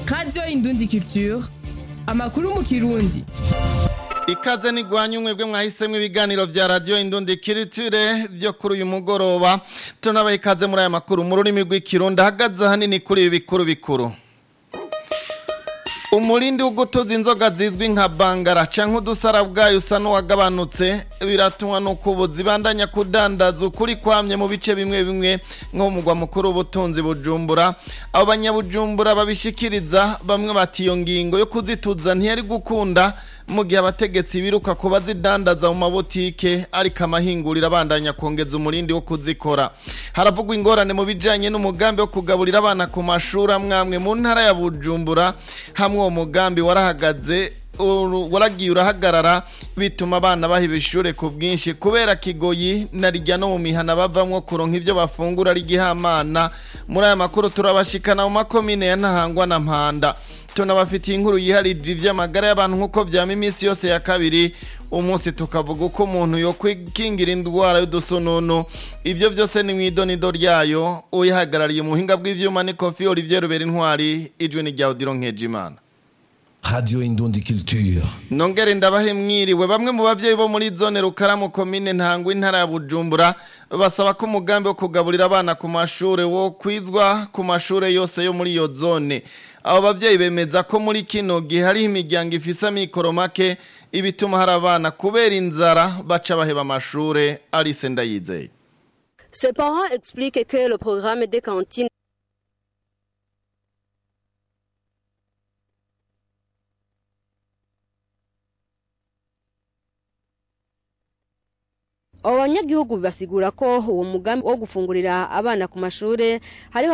radiyo indundi culture amakuru mu kirundi ikaze nigwanye umwebwe mwahisemo ibiganiro vya radio indundi kiriture byo kuri uyu mugoroba tunabaye ikaze muri aya makuru mu rurimi rw'ikirundi ahagaze hanini kuri ibi bikuru bikuru umurindi w'ugutuza inzoga zizwi nka bangara canke udusara bwayo usa n'uwagabanutse biratumwa nuko ubu zibandanya kudandaza ukuri kwamye mu bice bimwe bimwe nko mu mugwa mukuru w'ubutunzi bujumbura abo banyabujumbura babishikiriza bamwe bati iyo ngingo yo kuzituza ntiyari gukunda mu gihe abategetsi biruka kuba zidandaza mu mabotike ariko amahinguriro abandanya kongeza umurindi wo kuzikora haravugwa ingorane mu bijanye n'umugambi wo kugaburira abana ku mashuri amwamwe mu ntara ya bujumbura hamwe uwo mugambi warahagaze waragiye urahagarara bituma abana bahiba ishure ku bwinshi kubera kigoyi na rijya no mu mihana bavamwo kuronka ivyo bafungura ari gihamana muri aya makuru turabashikana mu makomine ya ntahangwa na mpanda tunabafitiye inkuru yiharije ivy'amagara y'abantu nk'uko vyama iminsi yose ya kabiri umunsi tukavuga uko umuntu yo kwikingira indwara y'udusununu ivyo vyose ni mw'idonido ryayo uyihagarariye umuhinga bw'ivyuma ni kofi olivier rubera intwari ijwi ni rya odiro nkejimana Radio Indundi Culture. Nongere ndabahe mwiriwe bamwe mu bavyeyi bo muri zone Rukaramu komine Ntangwa intara ya Bujumbura basaba ko umugambi wo kugaburira abana ku mashure wo kwizwa ku mashure yose yo muri iyo zone abo bavyeyi bemeza ko muri kino gihe hari imiryango ifise amikoro make ibituma hari abana kubera inzara baca baheba amashure Alice Ndayizeye Ses parents expliquent que le programme des cantines abo banyagihugu basigura ko uwo mugambi wo gufungurira abana ku mashure hariho